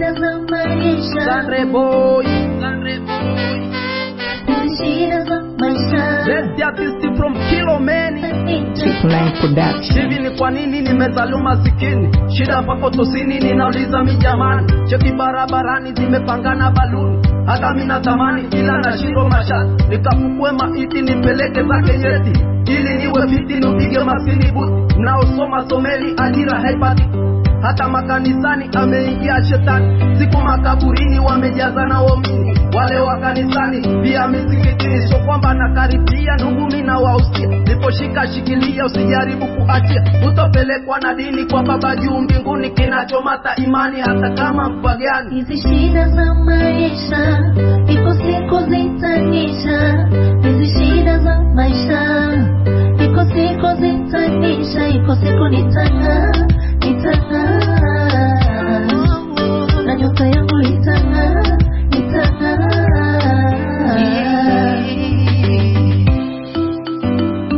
shida za maisha, Sandre boy, Sandre boy. hizi shida za maisha. Best artist from Kilomeni. Line Production. Hivi ni kwa nini nimezaliwa masikini? Shida mpaka tosini, ninauliza mi jamani. Cheki barabarani zimepangana baluni, hata mi natamani, ila nashindwa mashati. Nikafukue maiti nipeleke zake yeti, ili niwe fiti nipige maskini buti. Mnaosoma someli, ajira haipati hata makanisani ameingia shetani, siku makaburini wamejaza na waumini, wale wa kanisani pia misikitini. Sio kwamba nakaribia ndugu, mimi na wausia, niposhika shikilia, usijaribu kuachia, utopelekwa na dini kwa baba juu mbinguni, kinachomata imani hata kama mpagani. Hizi shida za maisha, iko siku zitanisha. Hizi shida za maisha, iko siku zitanisha. Iko siku nitang'aa, nitang'aa, na nyota yangu itang'aa, itang'aa.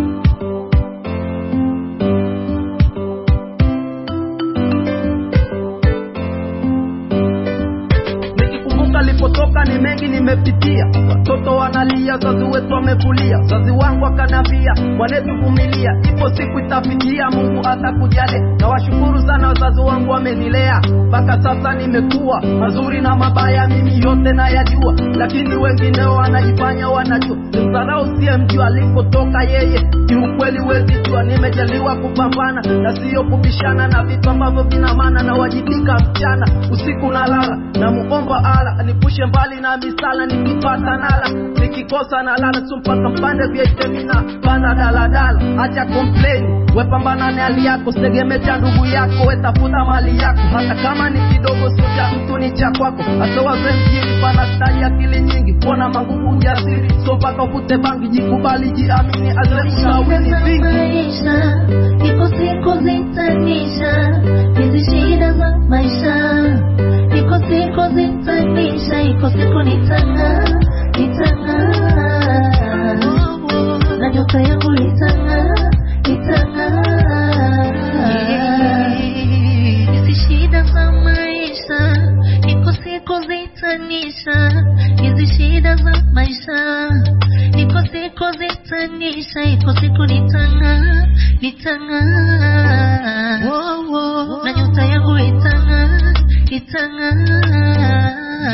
Nikikumbuka lipotoka ni mengi nimepitia, watoto wanalia, wazazi wetu wamevulia. Wazazi wangu akanambia, mwanetu vumilia, ipo siku itafikia, Mungu atakujali. Na washukuru sana wazazi wangu wamenilea, mpaka sasa nimekuwa. Mazuri na mabaya mimi yote nayajua, lakini wengineo wanajifanya wanajua. Simdharau siyemjua alipotoka yeye, kiukweli wezi jua. Nimejaliwa kupambana na siyo kubishana na vitu ambavyo vina maana, na wajibika mchana usiku na lala, na muomba ala nipushe mbali na misala, nikipata nala, nikikosa na lala tu mpaka mpande vya itemina panda daladala, acha complain wepambana na hali yako, sitegemee cha ndugu yako, wetafuta mali yako, hata kama ni kidogo, sio cha mtu, ni cha kwako. Hata wazee mjini panastari akili nyingi, kuona manguvu ujasiri, so mpaka ufute bangi, jikubali, jiamini, azemsawini vingi maisha, iko siku zitanisha. Hizi shida za maisha, iko siku zitanisha. Iko siku nitang'aa, nitang'aa, na nyota yangu itang'aa, itang'aa. Hizi shida za maisha, iko siku zitanisha. Hizi shida za maisha, iko siku zitanisha. Iko siku nitang'aa, nitang'aa, na nyota yangu itang'aa, itang'aa.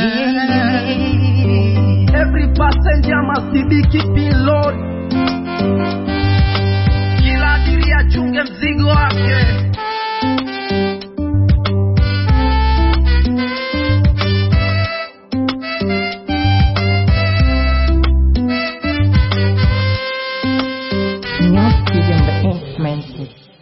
Every passenger must be keeping load. Kila abiria achunge mzigo wake. New Studio on the Instrumented.